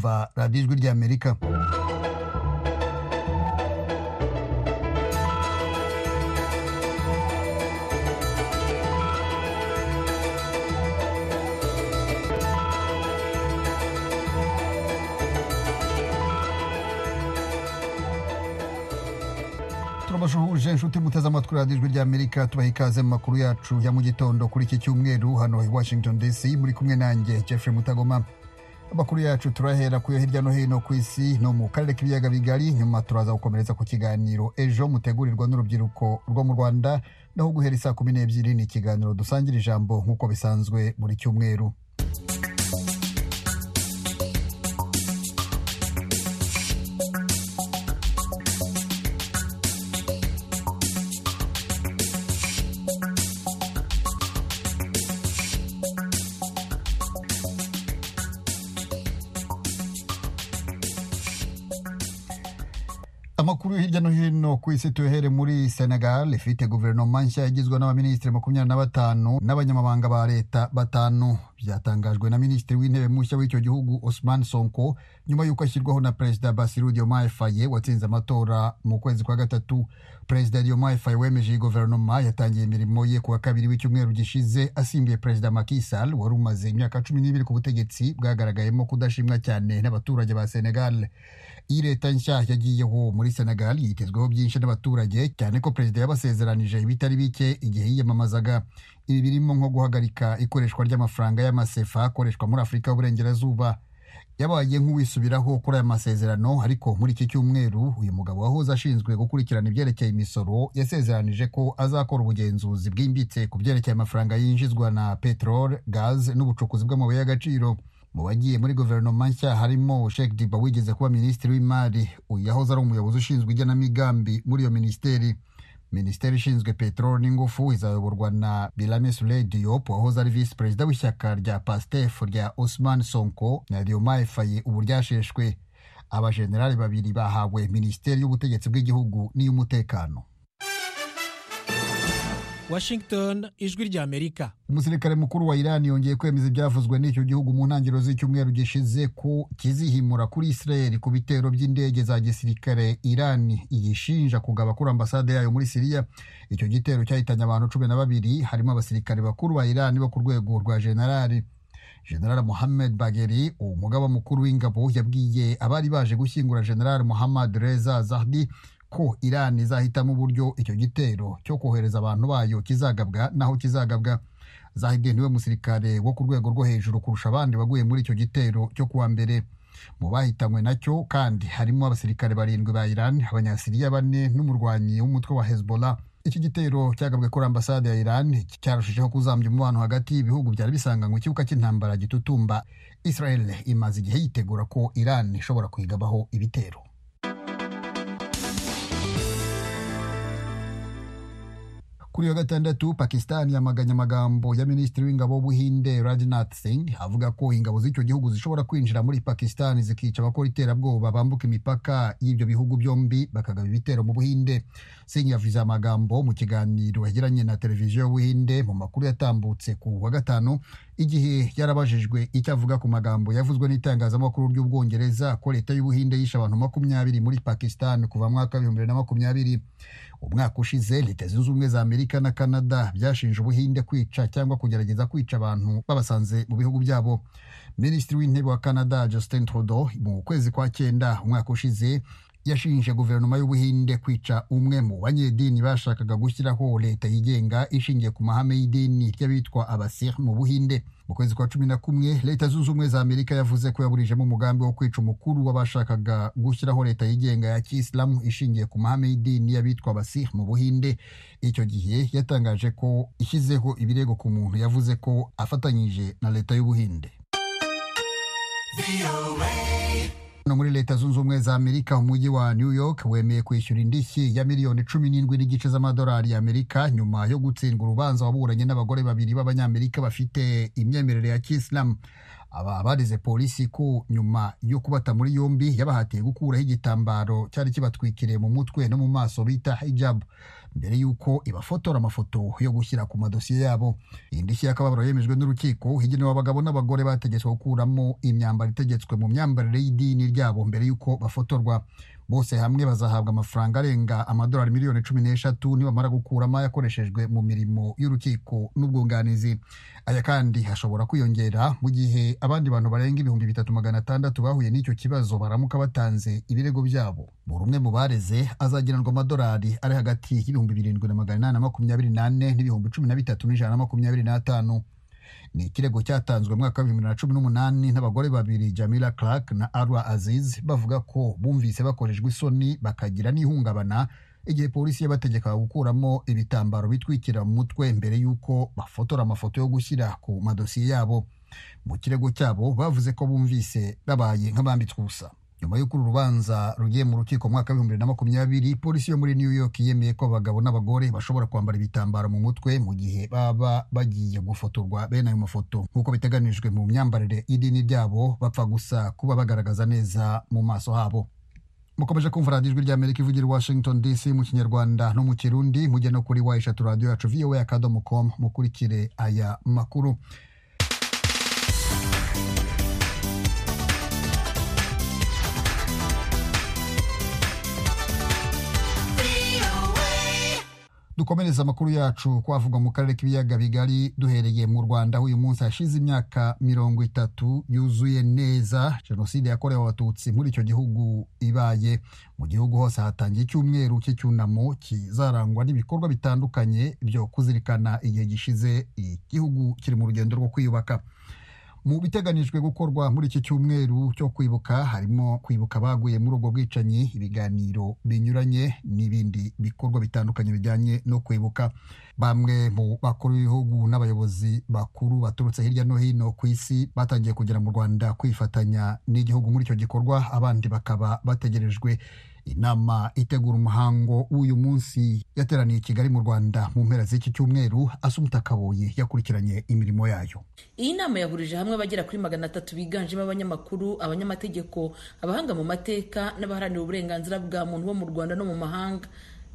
kumva radiyo ijwi ry'amerika turabashuhuje inshuti muteze amatwi radiyo ijwi ry'amerika tubaha ikaze mu makuru yacu ya mu gitondo kuri iki cyumweru hano i washington dc muri kumwe nanjye jeffrey mutagoma amakuru yacu turahera kuyo hirya no hino ku isi no mu karere k'ibiyaga bigari nyuma turaza gukomeretsa ku kiganiro ejo mutegurirwa n'urubyiruko rwo mu rwanda naho guhera isaa kumi n'ebyiri ni ikiganiro dusangira ijambo nk'uko bisanzwe buri cyumweru amakuru yo hirya no hino ku isi tuhere muri senegal ifite guverinoma nshya igizwe n'abaminisitiri makumyabiri na batanu n'abanyamabanga ba leta batanu byatangajwe na minisitiri w'intebe mushya w'icyo gihugu osman sonko nyuma y'uko ashyirwaho na perezida basiru diomaye faye watsinze amatora mu kwezi kwa gatatu perezida diomaye faye wemeje iyi guverinoma yatangiye imirimo ye ku wa kabiri w'icyumweru gishize asimbuye perezida makisal wari umaze imyaka cumi n'ibiri ku butegetsi bwagaragayemo kudashimwa cyane n'abaturage ba senegal iyi leta nshya yagiyeho muri senegal yitezweho byinshi n'abaturage cyane ko perezida yabasezeranije ibitari bike igihe yiyamamazaga ibi birimo nko guhagarika ikoreshwa ry'amafaranga y'amasefa akoreshwa muri afurika y'uburengerazuba yabaye nk'uwisubiraho kuri aya masezerano ariko muri iki cyumweru uyu mugabo wahoze ashinzwe gukurikirana ibyerekeye imisoro yasezeranije ko azakora ubugenzuzi bwimbitse ku byerekeye amafaranga yinjizwa na peteroli gaze n'ubucukuzi bw'amabuye y'agaciro mu bagiye muri guverinoma nshya harimo Sheikh Diba wigeze kuba minisitiri w'imari yahoze ari umuyobozi ushinzwe igenamigambi muri iyo minisiteri minisiteri ishinzwe peteroli n'ingufu izayoborwa na Birame Souleye Diop wahoze ari visi perezida w'ishyaka rya PASTEF rya Ousmane Sonko na Diomaye Faye ubu ryasheshwe abajenerali babiri bahawe minisiteri y'ubutegetsi bw'igihugu n'iy'umutekano Washington ijwi ry'Amerika umusirikare mukuru wa Iran yongeye kwemeza ibyavuzwe n'icyo gihugu mu ntangiriro z'icyumweru gishize ko kizihimura kuri Israel ku bitero by'indege za gisirikare Iran iyishinja kugaba kuri ambasade yayo muri Siriya icyo gitero cyahitanye abantu cumi na babiri harimo abasirikare bakuru ba Iran bo ku rwego rwa generali general Mohammed Bagheri umugaba mukuru w'ingabo yabwiye abari baje gushyingura general Mohammad Reza Zahdi ko Iran izahitamo uburyo icyo gitero cyo kohereza abantu bayo kizagabwa naho kizagabwa Zahidi niwe musirikare wo ku rwego rwo hejuru kurusha abandi baguye muri icyo gitero cyo kuwa mbere mu bahitanywe nacyo kandi harimo abasirikare barindwi ba Iran abanyasiriya bane n'umurwanyi w'umutwe wa Hezbollah iki gitero cyagabwe kuri ambasade ya Iran cyarushijeho kuzambya umubano hagati y'ibihugu byari bisanganywe ikibuga cy'intambara gitutumba Israel imaze igihe yitegura ko Iran ishobora kuyigabaho ibitero kuri iyo gatandatu pakistan yamaganye amagambo ya minisitiri w'ingabo w'ubuhinde rajnath singh avuga ko ingabo z'icyo gihugu zishobora kwinjira muri pakistan zikica abakora iterabwoba bambuka imipaka y'ibyo bihugu byombi bakagaba ibitero mu buhinde singh yavuze amagambo mu kiganiro yagiranye na televiziyo y'ubuhinde mu makuru yatambutse ku wa gatanu igihe yarabajijwe icyo avuga ku magambo yavuzwe n'itangazamakuru ry'ubwongereza ko leta y'ubuhinde yishe abantu makumyabiri muri pakistan kuva mu mwaka w'ibihumbi bibiri na makumyabiri umwaka ushize leta zunze ubumwe za amerika na canada byashinje ubuhinde kwica cyangwa kugerageza kwica abantu babasanze mu bihugu byabo minisitiri w'intebe wa canada justin trudeau mu kwezi kwa cyenda umwaka ushize yashinje guverinoma y'ubuhinde kwica umwe mu banyedini bashakaga gushyiraho leta yigenga ishingiye ku mahame y'idini ry'abitwa abasir mu buhinde mu kwezi kwa cumi na kumwe leta zunze ubumwe za amerika yavuze ko yaburijemo umugambi wo kwica umukuru w'abashakaga gushyiraho leta yigenga ya kisilamu ishingiye ku mahame y'idini y'abitwa abasih mu buhinde icyo gihe yatangaje ko ishyizeho ibirego ku muntu yavuze ko afatanyije na leta y'ubuhinde hano muri leta zunze ubumwe za amerika umujyi wa new york wemeye kwishyura indishyi ya miliyoni cumi n'indwi n'igice z'amadolari ya amerika nyuma yo gutsindwa urubanza waburanye n'abagore babiri b'abanyamerika bafite imyemerere ya kisilamu aba barize polisi ko nyuma yo kubata muri yombi yabahatiye gukuraho igitambaro cyari kibatwikiriye mu mutwe no mu maso bita hijabu mbere y'uko ibafotora amafoto yo gushyira ku madosiye yabo iyi ndishyi y'akababaro yemejwe n'urukiko igenewe abagabo n'abagore bategetswe gukuramo imyambaro itegetswe mu myambarire y'idini ryabo mbere y'uko bafotorwa bose hamwe bazahabwa amafaranga arenga amadolari miliyoni cumi n'eshatu nibamara gukuramo ayakoreshejwe mu mirimo y'urukiko n'ubwunganizi aya kandi hashobora kwiyongera mu gihe abandi bantu barenga ibihumbi bitatu magana atandatu bahuye n'icyo kibazo baramuka batanze ibirego byabo buri umwe mu bareze azagenerwa amadolari ari hagati y'ibihumbi birindwi na magana inani na makumyabiri n'ane n'ibihumbi cumi na bitatu n'ijana na makumyabiri n'atanu ni ikirego cyatanzwe mu mwaka wa bibiri na cumi n'umunani n'abagore babiri jamila clark na arwa aziz bavuga ko bumvise bakorejwe isoni bakagira n'ihungabana igihe polisi yabategekaga gukuramo ibitambaro bitwikira mu mutwe mbere y'uko bafotora amafoto yo gushyira ku madosiye yabo mu kirego cyabo bavuze ko bumvise babaye nk'abambitswe ubusa nyuma y'uko uru rubanza rugiye mu rukiko mu mwaka w'ibihumbi bibiri na makumyabiri polisi yo muri new york yemeye ko abagabo n'abagore bashobora kwambara ibitambaro mu mutwe mu gihe baba bagiye gufotorwa bene ayo mafoto nk'uko biteganijwe mu myambarire y'idini ryabo bapfa gusa kuba bagaragaza neza mu maso habo mukomeje kumva radiyo ijwi ry'amerika ivugira i washington dc mu kinyarwanda no mu kirundi mujye no kuri wa eshatu radiyo yacu voa akadomo com mukurikire aya makuru dukomereza amakuru yacu kwavugwa mu karere k'ibiyaga bigari duhereye mu rwanda uyu munsi hashize imyaka mirongo itatu yuzuye neza jenoside yakorewe abatutsi muri icyo gihugu ibaye mu gihugu hose hatangiye icyumweru cy'icyunamo kizarangwa n'ibikorwa bitandukanye byo kuzirikana igihe gishize igihugu kiri mu rugendo rwo kwiyubaka mu biteganijwe gukorwa muri iki cyumweru cyo kwibuka harimo kwibuka abaguye muri ubwo bwicanyi ibiganiro binyuranye n'ibindi bikorwa bitandukanye bijyanye no kwibuka bamwe mu bakuru b'ibihugu n'abayobozi bakuru baturutse hirya no hino ku isi batangiye kugera mu rwanda kwifatanya n'igihugu muri icyo gikorwa abandi bakaba bategerejwe inama itegura umuhango w'uyu munsi yateraniye i kigali mu rwanda mu mpera z'iki cyumweru asumta kaboyi yakurikiranye imirimo yayo iyi nama yahurije hamwe abagera kuri magana atatu biganjemo abanyamakuru abanyamategeko abahanga mu mateka n'abaharanira uburenganzira bwa muntu bo mu rwanda no mu mahanga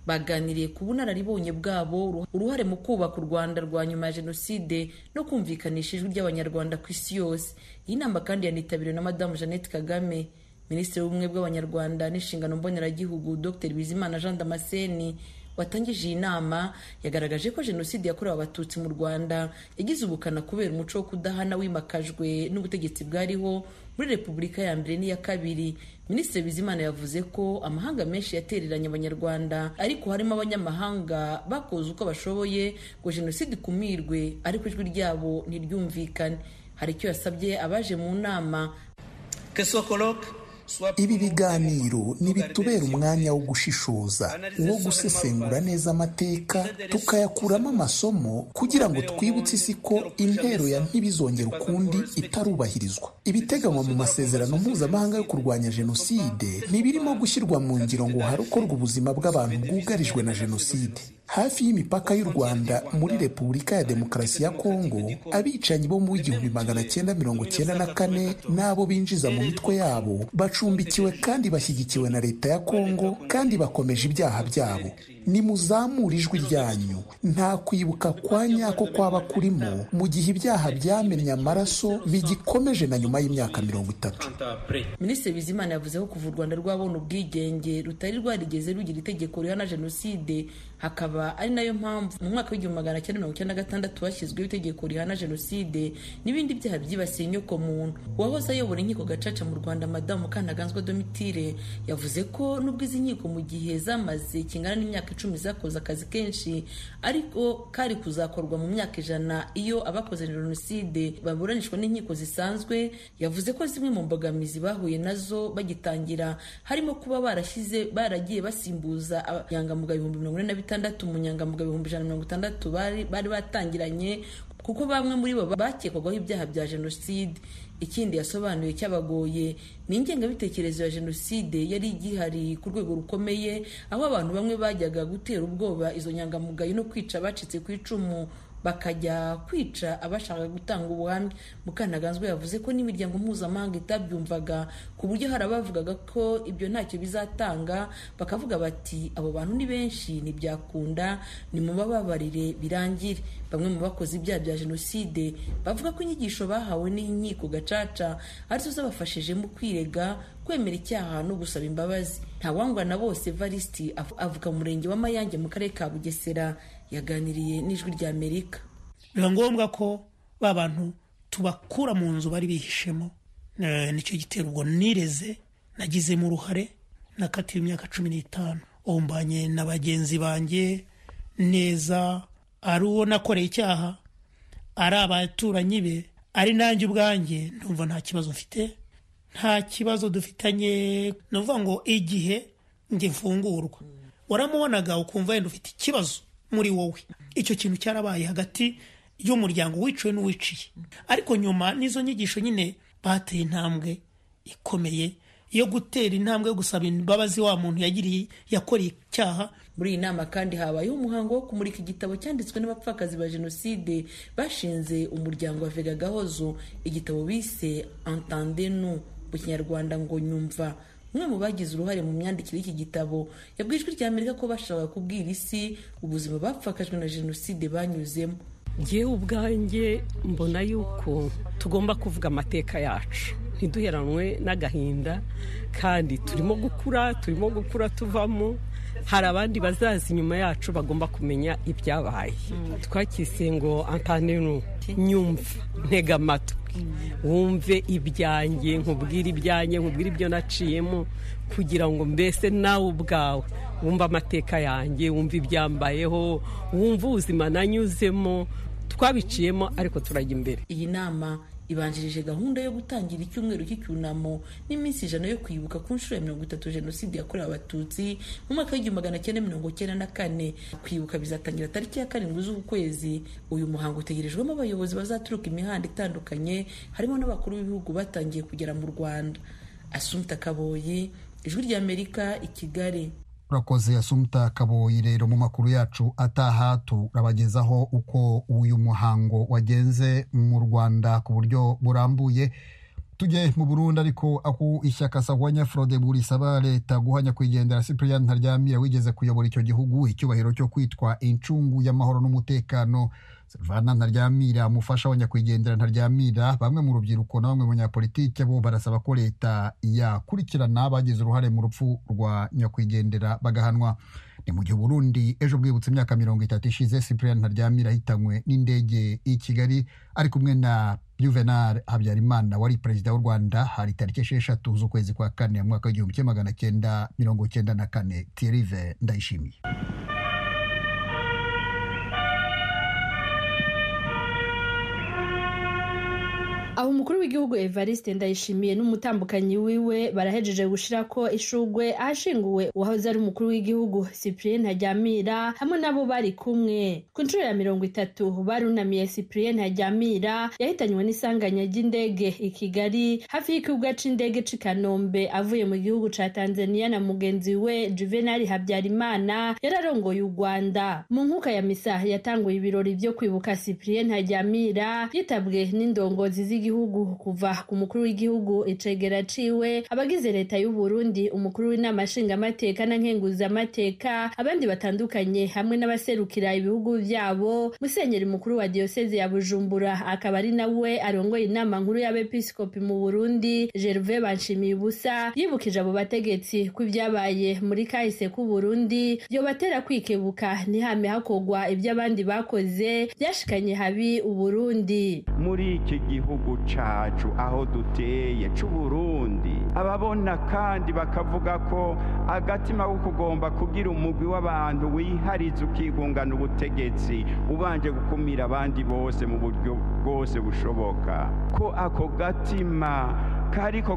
baganiriye ku bunararibonye bwabo uruhare mu kubaka u rwanda rwa nyuma ya jenoside no kumvikanisha ijwi ry'abanyarwanda ku isi yose iyi nama kandi yanitabiriwe na madamu jeannette kagame minisitiri w'ubumwe bw'abanyarwanda n'inshingano mboneragihugu dr bizimana jean damascene watangije iyi nama yagaragaje ko jenoside yakorewe abatutsi mu rwanda yagize ubukana kubera umuco wo kudahana wimakajwe n'ubutegetsi bwariho muri repubulika ya mbere n'iya kabiri minisitiri bizimana yavuze ko amahanga menshi yatereranye abanyarwanda ariko harimo abanyamahanga bakoze uko bashoboye ngo jenoside ikumirwe ariko ijwi ryabo ntiryumvikane hari icyo yasabye abaje mu nama ibi biganiro ntibitubera umwanya wo gushishoza wo gusesengura neza amateka tukayakuramo amasomo kugira ngo twibutse isi ko intero ya ntibizongera ukundi itarubahirizwa ibiteganywa mu masezerano mpuzamahanga yo kurwanya jenoside ntibirimo gushyirwa mu ngiro ngo harokorwe ubuzima bw'abantu bwugarijwe na jenoside hafi y'imipaka y'u rwanda muri repubulika ya demokarasi ya kongo abicanyi bo mu w'igihumbi magana cyenda mirongo cyenda na kane n'abo binjiza mu mitwe yabo bacumbikiwe kandi bashyigikiwe na leta ya kongo kandi bakomeje ibyaha byabo nimuzamure ijwi ryanyu nta kwibuka kwa nyako kwaba kurimo mu gihe ibyaha byamennye amaraso bigikomeje na nyuma y'imyaka mirongo itatu minisitiri bizimana yavuze ko kuva u rwanda rwabona ubwigenge rutari rwarigeze rugira itegeko rihana jenoside hakaba ari nayo mpamvu mu mwaka w'igihumbi magana cyenda mirongo icyenda na gatandatu hashyizweho itegeko rihana jenoside n'ibindi byaha byibasiye inyoko muntu uwahoze ayobora inkiko gacaca mu rwanda madamu kantaganzwa domitire yavuze ko nubwo izi nkiko mu gihe zamaze kingana n'imyaka icumi zakoze akazi kenshi ariko kari kuzakorwa mu myaka ijana iyo abakoze jenoside baburanishwa n'inkiko zisanzwe yavuze ko zimwe mu mbogamizi bahuye nazo bagitangira harimo kuba barashyize baragiye basimbuza abayangamugayo ibihumbi mirongo ine na bitandatu umunyangamugayo ibihumbi ijana na mirongo itandatu bari batangiranye kuko bamwe muri bo bakekwagaho ibyaha bya jenoside ikindi yasobanuye cyabagoye ni ingengabitekerezo ya jenoside yari igihari ku rwego rukomeye aho abantu bamwe bajyaga gutera ubwoba izo nyangamugayo no kwica abacitse ku icumu bakajya kwica abashaka gutanga ubuhamya mukantaganzwa yavuze ko n'imiryango mpuzamahanga itabyumvaga ku buryo hari abavugaga ko ibyo ntacyo bizatanga bakavuga bati abo bantu ni benshi ntibyakunda nimubababarire birangire bamwe mu bakoze ibyaha bya jenoside bavuga ko inyigisho bahawe n'inkiko gacaca arizo zabafashije mu kwirega kwemera icyaha no gusaba imbabazi ntawangwana bose varisiti avuga mu murenge wa mayange mu karere ka bugesera yaganiriye n'ijwi rya amerika biba ngombwa ko ba bantu tubakura mu nzu bari bihishemo nicyo gitera ubwo nireze nagizemo uruhare nakatiwe imyaka cumi n'itanu umbanye na bagenzi banjye neza ari uwo nakoreye icyaha ari abaturanyi be ari nanjye ubwanjye ndumva nta kibazo mfite nta kibazo dufitanye ni ukuvuga ngo igihe njye mfungurwa waramubonaga ukumva wenda ufite ikibazo muri wowe icyo kintu cyarabaye hagati y'umuryango wiciwe n'uwiciye ariko nyuma n'izo nyigisho nyine bateye intambwe ikomeye yo gutera intambwe yo gusaba imbabazi wa muntu yagiriye yakoreye icyaha muri iyi nama kandi habayeho umuhango wo kumurika igitabo cyanditswe n'abapfakazi ba jenoside bashinze umuryango wa vega gahozo igitabo bise entende nu mu kinyarwanda ngo nyumva umwe mu bagize uruhare mu myandikire y'iki gitabo yabwiye ijwi ry'amerika ko bashaka kubwira isi ubuzima bapfakajwe na jenoside banyuzemo ngewe ubwanjye mbona yuko tugomba kuvuga amateka yacu ntiduheranwe n'agahinda kandi turimo gukura turimo gukura tuvamo hari abandi bazaza inyuma yacu bagomba kumenya ibyabaye twakise ngo antanenu nyumva ntega amatwi wumve ibyanjye nkubwire ibyanjye nkubwire ibyo naciyemo kugira ngo mbese nawe ubwawe wumve amateka yanjye wumve ibyambayeho wumve ubuzima nanyuzemo twabiciyemo ariko turajya imbere iyi nama ibanjirije gahunda yo gutangira icyumweru cy'icyunamo n'iminsi ijana yo kwibuka ku nshuro ya mirongo itatu jenoside yakorewe abatutsi mu mwaka w'igihumbi magana cyenda mirongo cyenda na kane kwibuka bizatangira tariki ya karindwi z'uku kwezi uyu muhango utegerejwemo abayobozi bazaturuka imihanda itandukanye harimo n'abakuru b'ibihugu batangiye kugera mu rwanda asumta kaboyi ijwi ry'amerika i kigali urakoze asumta kaboyi rero mu makuru yacu ataha turabagezaho uko uyu muhango wagenze mu rwanda ku buryo burambuye tujye mu burundi ariko aho ishyaka sahwanya frode burisaba leta guhanya kwigendera cyprien ntaryamira wigeze kuyobora icyo gihugu icyubahiro cyo kwitwa incungu y'amahoro n'umutekano silvana ntaryamira umufasha wa nyakwigendera ntaryamira bamwe mu rubyiruko na bamwe mu banyapolitike bo barasaba ko leta yakurikirana bagize uruhare mu rupfu rwa nyakwigendera bagahanwa ni mu gihe burundi ejo bwibutse imyaka mirongo itatu ishize cyprien ntaryamira ahitanywe n'indege y'i kigali ari kumwe na juvenal habyarimana wari perezida w'u rwanda hari tariki esheshatu z'ukwezi kwa kane mu mwaka w'igihumbi kimwe magana cyenda mirongo cyenda na kane tirive ndayishimiye aho umukuru w'igihugu evariste ndayishimiye n'umutambukanyi wiwe barahejeje gushira ko ishugwe ahashinguwe uwahoze ari umukuru w'igihugu cyprien ntajyamira hamwe n'abo bari kumwe ku nshuro ya mirongo itatu barunamiye cyprien ntajyamira yahitanywe n'isanganya ry'indege i kigali hafi y'ikibuga c'indege c'i kanombe avuye mu gihugu ca tanzania na mugenzi we juvenali habyarimana yararongoye u rwanda mu nkuka ya misa yatanguye ibirori vyo kwibuka cyprien ntajyamira yitabwe n'indongozi z'igihugu igihugu kuva ku mukuru w'igihugu icegera ciwe abagize leta y'u Burundi umukuru w'inama nshingamateka na nkenguzamateka abandi batandukanye hamwe n'abaserukira ibihugu vyabo musenyeri mukuru wa diyoseze ya Bujumbura akaba ari nawe arongoye inama nkuru y'abepiskopi mu Burundi Gerve Banshimiye ubusa yibukije abo bategetsi ko ibyabaye muri kahise k'u Burundi yobatera kwikebuka ntihame hakogwa iby'abandi bakoze byashikanye habi u Burundi muri iki gihugu cacu aho duteye c'uburundi ababona kandi bakavuga ko agatima ko kugomba kugira umugwi w'abantu wihariza ukigungana ubutegetsi ubanje gukumira abandi bose mu buryo bwose bushoboka ko ako gatima kariko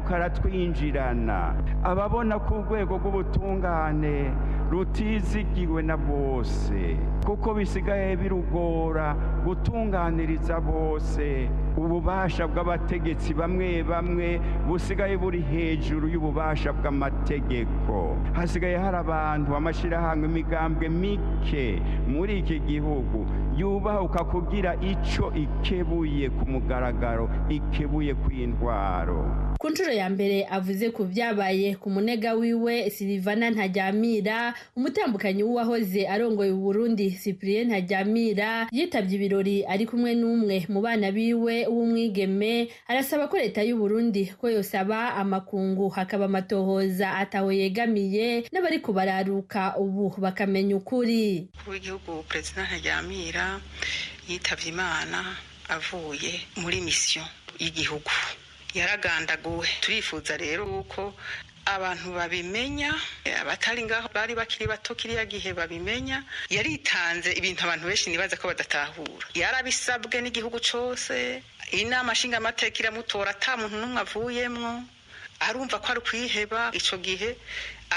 karatwinjirana ababona ko urwego rw'ubutungane rutizigiwe na bose kuko bisigaye birugora gutunganiriza bose ububasha bw'abategetsi bamwe bamwe busigaye buri hejuru y'ububasha bw'amategeko hasigaye hari abantu amashyirahamwe imigambwe mike muri iki gihugu yubahuka kugira icyo ikebuye ku mugaragaro ikebuye kw'intwaro ku nshuro ya mbere avuze ku byabaye ku munega wiwe silivana ntajyamira umutambukanyi w'uwahoze arongoye Burundi cyprien ntajyamira yitabye ibirori ari kumwe n'umwe mu bana biwe w'umwigeme arasaba ko leta y'u Burundi ko yosaba amakungu hakaba amatohoza ataho yegamiye n'abari kubararuka ubu bakamenya ukuri w'igihugu perezida ntajyamira yitabye imana avuye muri misiyo y'igihugu yaragandaguwe turifuza rero uko abantu babimenya abatari ngaho bari bakiri bato kiriya gihe babimenya yaritanze ibintu abantu benshi nibaza ko badatahura yarabisabwe n'igihugu cyose inama nshingamateka iramutora ata muntu n'umwe avuyemwo arumva ko ari kwiheba icyo gihe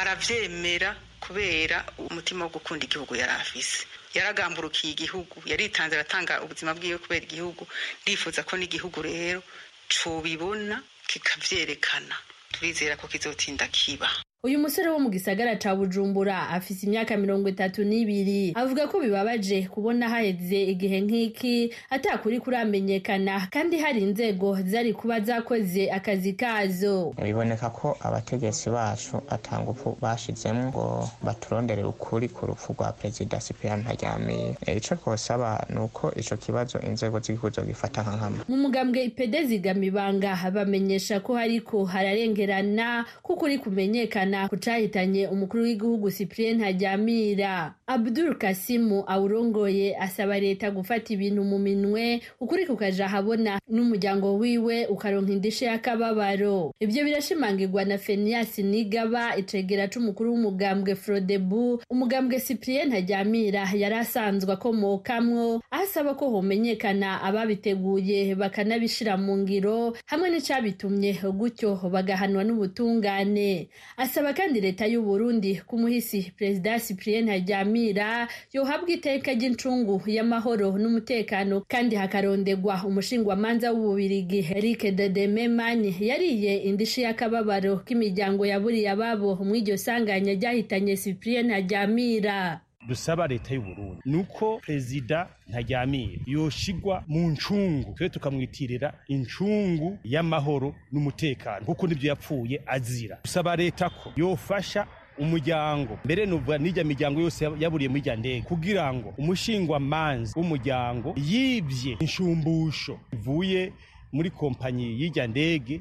arabyemera kubera umutima wo gukunda igihugu yari afise yaragamburukiye igihugu yaritanze aratanga ubuzima bwiwe kubera igihugu ndifuza ko n'igihugu rero tubibona kikabyerekana turizera ko kizotinda kiba uyu musore wo mu gisagara ca bujumbura afise imyaka mirongo itatu n'ibiri avuga ko bibabaje kubona haheze igihe nk'iki atakuri kuramenyekana kandi hari inzego zari kuba zakoze akazi kazo biboneka ko abategetsi bacu atangufu bashizemo ngo baturondere ukuri ku rupfu rwa perezida sipiyani ntaryamiye ico twosaba ni uko ico kibazo inzego z'igihugu zogifata nka hamwe mu mugambwe ipede zigamibanga bamenyesha ko hariko hararengerana ko ukuri kumenyekana kucahitanye umukuru w'igihugu cyprien hajyamira abdul kasimu awurongoye asaba leta gufata ibintu mu minwe ukuri kukaja habona n'umuryango wiwe ukaronka indishe y'akababaro ibyo birashimangirwa na fenias nigaba icegera c'umukuru w'umugambwe frodebu umugambwe cyprien hajyamira yari asanzwe akomokamwo asaba ko homenyekana ababiteguye bakanabishira mu ngiro hamwe n'icabitumye gutyo bagahanwa n'ubutungane asaba kandi leta y'u Burundi kumuhisi perezida Cyprien Ntaryamira yohabwa iteka ry'incungu y'amahoro n'umutekano kandi hakarondegwa umushingwamanza w'ububirigi Eric Dedememani yariye indishi y'akababaro k'imiryango yaburiye ababo mw'iryo sanganya ryahitanye Cyprien Ntaryamira dusaba leta y'u Burundi nuko prezida ntajyamira yoshigwa mu ncungu twe tukamwitirira incungu y'amahoro n'umutekano kuko nibyo yapfuye azira dusaba leta ko yofasha umuryango mbere nuvuga n'ijya miryango yose yaburiye muri ijya ndege kugira ngo umushingwamanzi w'umuryango yibye inshumbusho ivuye muri kompanyi y'ijya ndege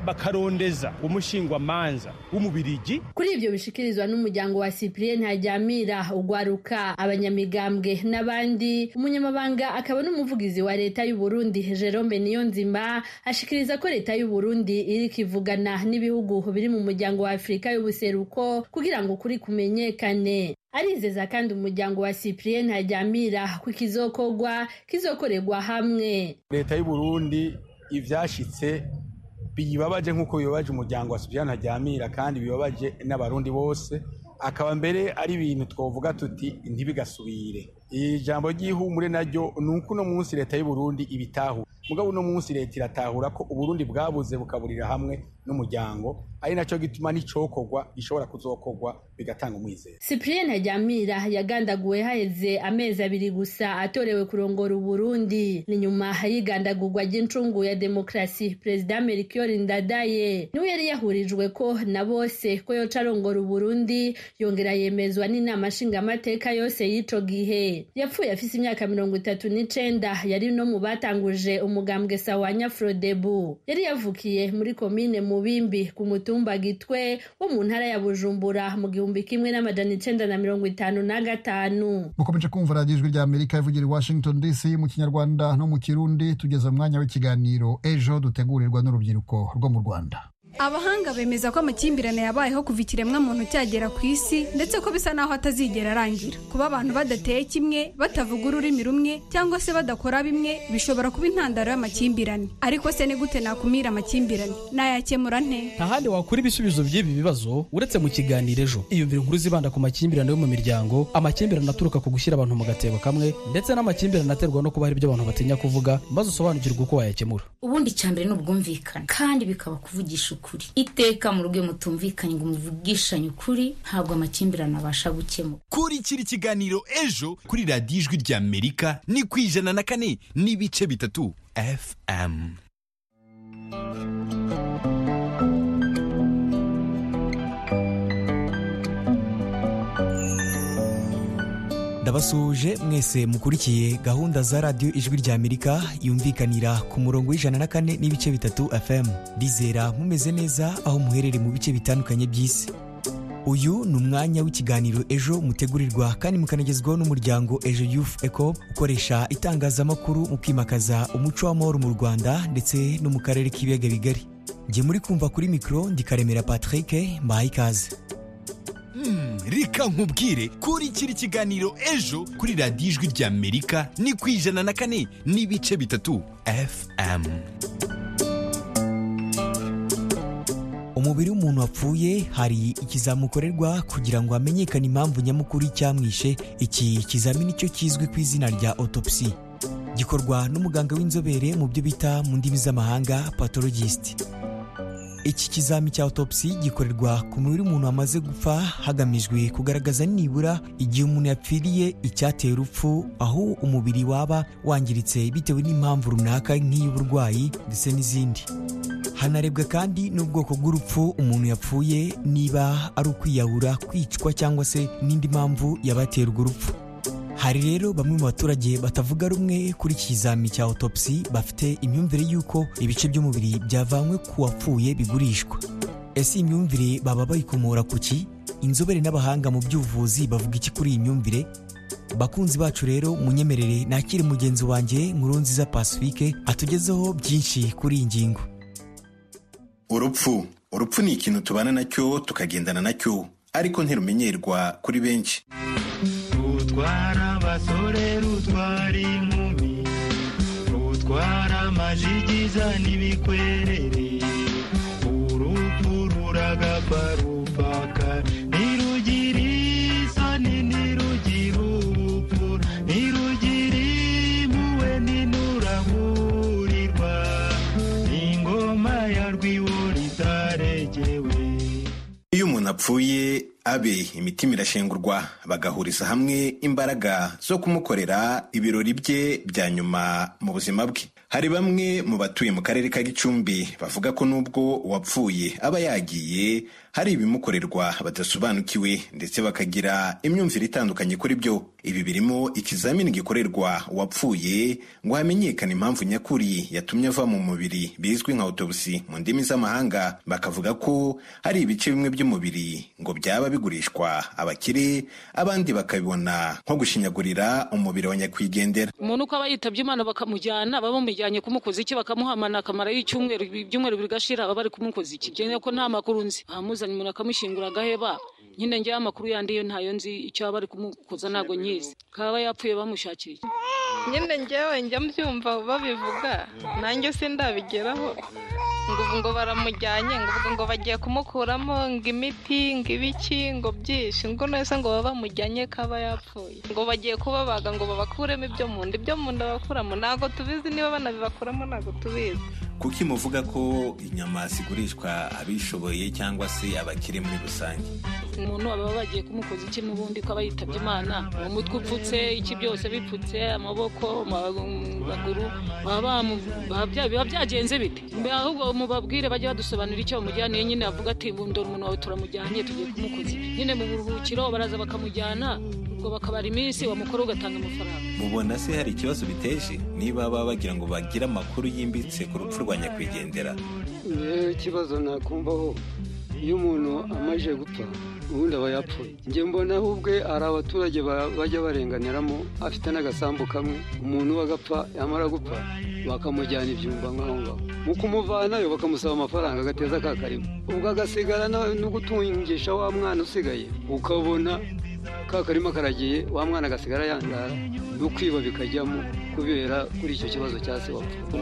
bakarondeza umushingwamanza w'umubirigi kuri ibyo bishikirizwa n'umuryango wa cyprien ntajyamira ugwaruka abanyamigambwe n'abandi umunyamabanga akaba n'umuvugizi wa leta y'u burundi jerome niyonzima ashikiriza ko leta y'u burundi iri kivugana n'ibihugu biri mu muryango wa afurika y'ubuseruko kugira ngo ukuri kumenyekane arizeza kandi umuryango wa cyprien ntajyamira ko ikizokorwa kizokorerwa hamwe leta y'u burundi ivyashitse bibabaje nk'uko bibabaje umuryango wa Sipiriyani Ntaryamira kandi bibabaje n'abarundi bose akaba mbere ari ibintu twavuga tuti ntibigasubire ijambo ry'ihumure naryo ni uko uno munsi leta y'u Burundi ibitahura mugabo uno munsi leta iratahura ko uburundi bwabuze bukaburira hamwe n'umuryango ari nacyo gituma n'icokorwa gishobora kuzokorwa bigatanga umwizero cyprien ntajyamira yagandaguwe haheze amezi abiri gusa atorewe kurongora uburundi ni nyuma y'igandagurwa ry'incungu ya demokarasi perezida melchior ndadaye niwe yari yahurijwe ko na bose ko yoca arongora uburundi yongera yemezwa n'inama nshingamateka yose y'ico gihe yapfuye afise imyaka mirongo itatu n'icenda yari no mu batanguje umugambwe sawanya frodebu yari yavukiye muri komine mubimbi ku mutumba gitwe wo mu ntara ya bujumbura mu gihumbi kimwe n'amajana icenda na mirongo itanu na gatanu mukomeje kumva radiyo ijwi rya amerika ivugira i washington dc mu kinyarwanda no mu kirundi tugeze mu mwanya w'ikiganiro ejo dutegurirwa n'urubyiruko rwo mu rwanda abahanga bemeza ko amakimbirane yabayeho kuva ikiremwa muntu cyagera ku isi ndetse ko bisa naho atazigera arangira kuba abantu badateye kimwe batavuga ururimi rumwe cyangwa se badakora bimwe bishobora kuba intandaro y'amakimbirane ariko se ni gute nakumira amakimbirane nayakemura nte nta handi wakura ibisubizo by'ibi bibazo uretse mu kiganiro ejo iyumvira inkuru zibanda ku makimbirane yo mu miryango amakimbirane aturuka ku gushyira abantu mu gatebo kamwe ndetse n'amakimbirane aterwa no kuba hari ibyo abantu batinya kuvuga maze usobanukirwe uko wayakemura ubundi icya mbere ni ubwumvikane kandi bikaba kuvugisha ukuri iteka mu rugo iyo mutumvikanye ngo muvugishanye ukuri ntabwo amakimbirane abasha gukemura kurikira ikiganiro ejo kuri radiyo ijwi rya amerika ni ku ijana na kane n'ibice bitatu fm ndabasuje mwese mukurikiye gahunda za radiyo ijwi rya amerika yumvikanira ku murongo w'ijana na kane n'ibice bitatu fm rizera mumeze neza aho muherereye mu bice bitandukanye by'isi uyu ni umwanya w'ikiganiro ejo mutegurirwa kandi mukanagezwaho n'umuryango ejo youth eco ukoresha itangazamakuru mu kwimakaza umuco w'amahoro mu rwanda ndetse no mu karere k'ibiyaga bigari njye muri kumva kuri mikoro ndikaremera patrick mbahaye ikaze reka nkubwire kurikira ikiganiro ejo kuri radiyo ijwi rya amerika ni ku ijana na kane n'ibice bitatu fm umubiri w'umuntu wapfuye hari ikizamini ukorerwa kugira ngo hamenyekane impamvu nyamukuru icyamwishe iki kizamini cyo kizwi ku izina rya autopsy gikorwa n'umuganga w'inzobere mu byo bita mu ndimi z'amahanga patologist iki kizami cya autopsy gikorerwa ku mubiri w'umuntu wamaze gupfa hagamijwe kugaragaza nibura igihe umuntu yapfiriye icyateye urupfu aho umubiri waba wangiritse bitewe n'impamvu runaka nk'iy'uburwayi ndetse n'izindi hanarebwa kandi n'ubwoko bw'urupfu umuntu yapfuye niba ari ukwiyahura kwicwa cyangwa se n'indi mpamvu yabatera urwo rupfu hari rero bamwe mu baturage batavuga rumwe kuri iki kizami cya autopsy bafite imyumvire y'uko ibice by'umubiri byavanywe ku wapfuye bigurishwa ese iyi myumvire baba bayikomora ku ki inzobere n'abahanga mu by'ubuvuzi bavuga iki kuri iyi myumvire bakunzi bacu rero munyemerere nakire mugenzi wanjye nkurunziza pacifique atugezeho byinshi kuri iyi ngingo urupfu urupfu ni ikintu tubana nacyo tukagendana nacyo ariko ntirumenyerwa kuri benshi rutwara abasore rutwara inkumi rutwara amajigiza n'ibikwerere urupfu ruragapfa rupfaka ntirugira isoni ntirugira ubupfu ntirugira impuhwe ntinuraburirwa ingoma ya rwiwura itaregewe iyo umuntu apfuye abe imitima irashengurwa bagahuriza hamwe imbaraga zo kumukorera ibirori bye bya nyuma mu buzima bwe hari bamwe mu batuye mu karere ka gicumbi bavuga ko n'ubwo uwapfuye aba yagiye hari ibimukorerwa badasobanukiwe ndetse bakagira imyumvire itandukanye kuri byo ibi birimo ikizamini gikorerwa uwapfuye ngo hamenyekane impamvu nyakuri yatumye ava mu mubiri bizwi nka autopsy mu ndimi z'amahanga bakavuga ko hari ibice bimwe by'umubiri ngo byaba byaba bigurishwa abakire abandi bakabibona nko gushinyagurira umubiri wa nyakwigendera umuntu uko aba yitabye imana bakamujyana baba bamujyanye kumukoza iki bakamuhamana akamara y'icyumweru ibyumweru bigashira baba bari kumukoza iki byene ko nta makuru nzi bamuzanye umuntu akamushyingura agaheba nyine njyewe amakuru yandi yo ntayo nzi icyo baba bari kumukoza ntabwo nyizi kaba yapfuye bamushakira iki nyine njyewe njya mbyumva babivuga nanjye sindabigeraho ngo ubu ngo baramujyanye ngo ubu ngo bagiye kumukuramo ngo imiti ngo ibiki ngo byinshi ngo nese ngo baba bamujyanye kaba yapfuye ngo bagiye kubabaga ngo babakuremo ibyo mu nda ibyo mu nda bakuramo ntabwo tubizi niba banabibakuramo ntabwo tubizi kuki muvuga ko inyama zigurishwa abishoboye cyangwa se abakire muri rusange umuntu aba bagiye kumukoza iki n'ubundi ko aba yitabye imana umutwe upfutse iki byose bipfutse amaboko amaguru biba byagenze bite ahubwo mubabwire bajye badusobanurira icyo bamujyaniye nyine bavuga ati ndora umuntu wawe turamujyanye tugiye kumukoza nyine mu buruhukiro baraza bakamujyana ubwo bakabara iminsi wamukora ugatanga amafaranga mubona se hari ikibazo biteje niba baba bagira ngo bagire amakuru yimbitse ku rupfu rwa nyakwigendera rero ikibazo nakumvaho iyo umuntu amaze gupfa ubundi aba yapfuye njye mbona ahubwo hari abaturage bajya barenganiramo afite n'agasambu kamwe umuntu agapfa yamara gupfa bakamujyana ibyumba nk'aho ngaho mu kumuvanayo bakamusaba amafaranga agateza ka karimo ubwo agasigara no gutungisha wa mwana usigaye ukabona ka karima karagiye wa mwana agasigara yandara no kwiba bikajyamo kubera kuri icyo kibazo cya se wapfa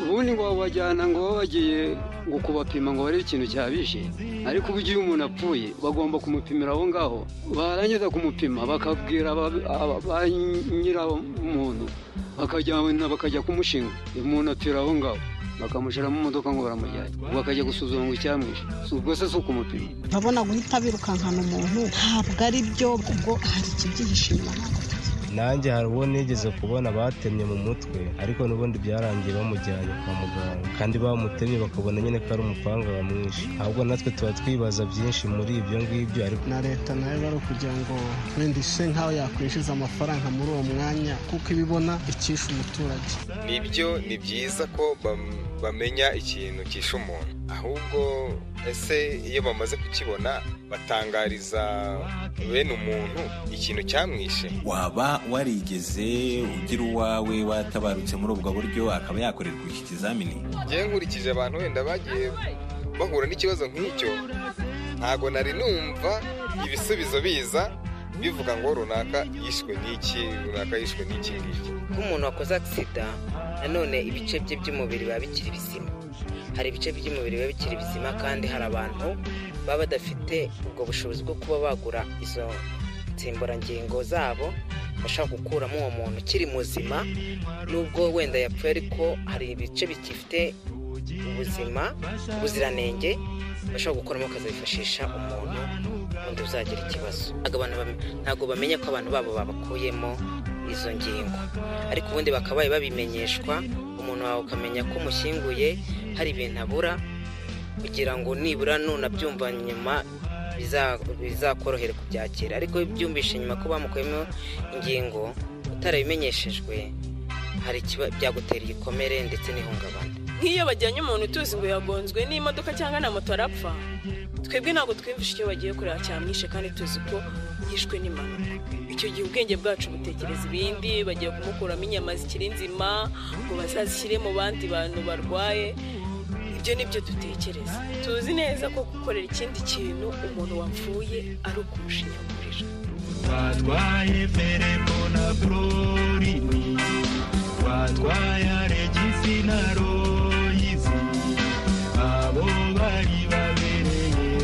ubundi ngo babajyana ngo baba bagiye ngo kubapima ngo barebe ikintu cyabishe ariko ubu igihe umuntu apfuye bagomba kumupimira aho ngaho barangiza kumupima bakabwira ba nyiramuntu bakajyana bakajya kumushinga umuntu apfira aho ngaho bakamushyiramo imodoka ngo baramujyanye ubu akajya gusuzuma ngo icyamwishe si ubwo se si ukumupima babona guhita birukankana umuntu ntabwo ari byo ubwo hari ikibyihishe inyuma ntabwo nanjye hari uwo nigeze kubona batemye mu mutwe ariko n'ubundi byarangiye bamujyanye kwa muganga kandi bamutemye bakabona nyine ko ari umupanga bamwishe ahubwo natwe tuba twibaza byinshi muri ibyo ngibyo ariko na leta nayo bari ukugira ngo wenda ise nk'aho yakwishyuza amafaranga muri uwo mwanya kuko ibibona ikisha umuturage nibyo ni byiza ko bamenya ikintu kisha umuntu ahubwo ese iyo bamaze kukibona batangariza bene umuntu ikintu cyamwishe waba warigeze ugira uwawe watabarutse muri ubwo buryo akaba yakorerwa iki kizamini ngewe nkurikije abantu wenda bagiye bahura n'ikibazo nk'icyo ntago nari numva ibisubizo biza bivuga ngo runaka yishwe n'iki runaka yishwe n'iki ngiki nk'umuntu wakoze agisida nanone ibice bye by'umubiri biba bikiri bizima hari ibice by'umubiri biba bikiri bizima kandi hari abantu baba badafite ubwo bushobozi bwo kuba bagura izo nsimburangingo zabo bashaka gukuramo uwo muntu ukiri muzima nubwo wenda yapfuye ariko hari ibice bigifite ubuzima ubuziranenge bashobora gukuramo bakazifashisha umuntu undi uzagira ikibazo ntabwo bamenya ko abantu babo babakuyemo izo ngingo ariko ubundi bakabaye babimenyeshwa umuntu wawe ukamenya ko umushyinguye hari ibintu abura kugira ngo nibura nunabyumva nyuma bizakorohera kubyakira ariko byumvishe nyuma ko bamukuyemo ingingo utarabimenyeshejwe hari byagutera igikomere ndetse n'ihungabana nk'iyo bajyanye umuntu tuzi ngo yagonzwe n'imodoka cyangwa na moto arapfa twebwe ntabwo twiyumvisha icyo bagiye kureba cyamwishe kandi tuzi ko yishwe n'impanuka icyo gihe ubwenge bwacu butekereza ibindi bagiye kumukuramo inyama zikiri nzima ngo bazazishyire mu bandi bantu barwaye ibyo ni byo dutekereza tuzi neza ko gukorera ikindi kintu umuntu wapfuye ari ukurusha inyamuriro watwaye feremo na brorini watwaye aregisi na royizi abo bari babereye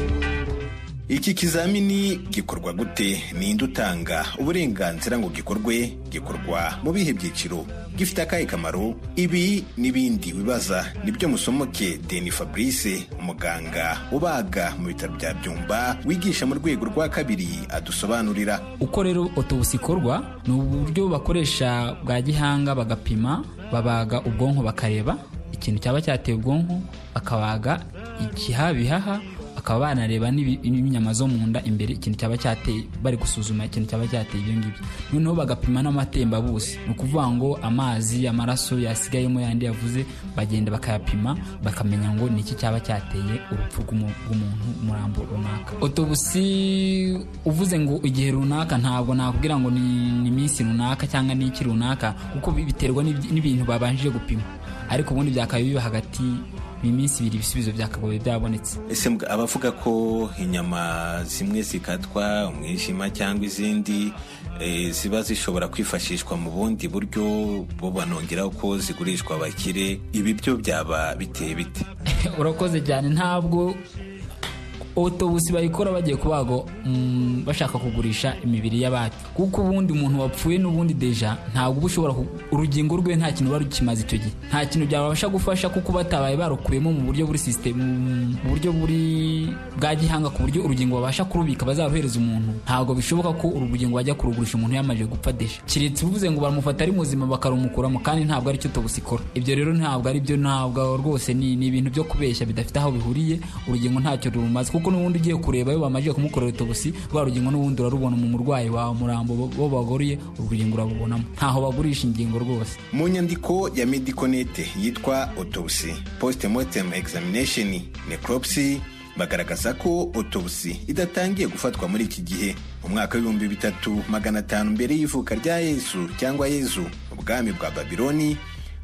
iki kizamini gikorwa gute ninde utanga uburenganzira ngo gikorwe gikorwa mu bihe byiciro gifite akahe kamaro ibi n'ibindi bibaza nibyo musomoke deni fabrice umuganga ubaga mu bitaro bya byumba wigisha mu rwego rwa kabiri adusobanurira uko rero otobusi ikorwa ni uburyo bakoresha bwa gihanga bagapima babaga ubwonko bakareba ikintu cyaba cyateye ubwonko bakabaga ikiha bihaha bakaba banareba n'inyama zo mu nda imbere ikintu cyaba cyateye bari gusuzuma ikintu cyaba cyateye ibyo ngibyo noneho bagapima n'amatembabuzi ni ukuvuga ngo amazi amaraso yasigayemo yandi yavuze bagenda bakayapima bakamenya ngo ni iki cyaba cyateye urupfu rw'umuntu umurambo runaka otobusi uvuze ngo igihe runaka ntabwo nakubwira ngo ni iminsi runaka cyangwa ni iki runaka kuko biterwa n'ibintu babanjije gupima ariko ubundi byakabaye biba hagati iminsi ibiri ibisubizo byakagoye byabonetse ese abavuga ko inyama zimwe zikatwa umwijima cyangwa izindi ziba zishobora kwifashishwa mu bundi buryo bo banongeraho ko zigurishwa abakire ibi byo byaba biteye bite urakoze cyane ntabwo otobusi bayikora bagiye kubago bashaka kugurisha imibiri y'abandi kuko ubundi umuntu wapfuye n'ubundi deja ntabwo uba ushobora urugingo rwe nta kintu ruba rukimaze icyo gihe nta kintu byabasha gufasha kuko batabaye barukuyemo mu buryo buri sisitemu mu buryo buri bwa gihanga ku buryo urugingo babasha kurubika bazaruhereza umuntu ntabwo bishoboka ko uru rugingo bajya kurugurisha umuntu yamaze gupfa deja keretse uvuze ngo baramufata ari muzima bakarumukuramo kandi ntabwo aricyo otobusi ikora ibyo rero ntabwo ari byo ntabwo rwose ni ibintu byo kubeshya bidafite aho bihuriye urugingo ntacyo rumaze kuko n'ubundi ugiye kureba iyo bamaze kumukorera utubusi rwa rugingo n'ubundi urarubona mu murwayi wawe umurambo bo bagoriye urugingo urabubonamo ntaho bagurisha ingingo rwose mu nyandiko ya mediconete yitwa autopsy postmortem examination necropsy bagaragaza ko autopsy idatangiye gufatwa muri iki gihe mu mwaka w'ibihumbi bitatu magana atanu mbere y'ivuka rya yezu cyangwa yezu ubwami bwa babiloni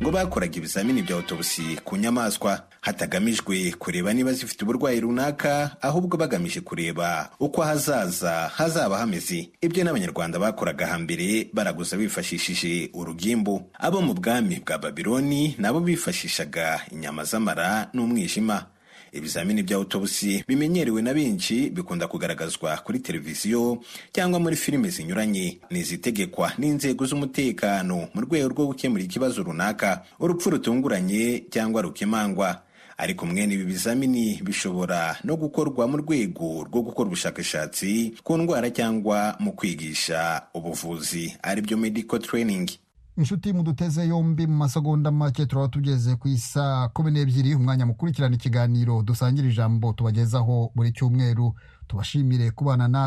ngo bakoraga ibizamini bya otobusi ku nyamaswa hatagamijwe kureba niba zifite uburwayi runaka ahubwo bagamije kureba uko ahazaza hazaba hameze ibyo n'abanyarwanda bakoraga hambere baraguza bifashishije urugimbu abo mu bwami bwa babiloni nabo bifashishaga inyama z'amara n'umwijima ibizamini bya autobusi bimenyerewe na benshi bikunda kugaragazwa kuri televiziyo cyangwa muri filime zinyuranye ni izitegekwa n'inzego z'umutekano mu rwego rwo gukemura ikibazo runaka urupfu rutunguranye cyangwa rukemangwa ariko mwene ibi bizamini bishobora no gukorwa mu rwego rwo gukora ubushakashatsi ku ndwara cyangwa mu kwigisha ubuvuzi aribyo medical training inshuti muduteze yombi mu masegonda make turaba tugeze ku isa kumi n'ebyiri umwanya mukurikirana ikiganiro dusangira ijambo tubagezaho buri cyumweru tubashimire kubana natwe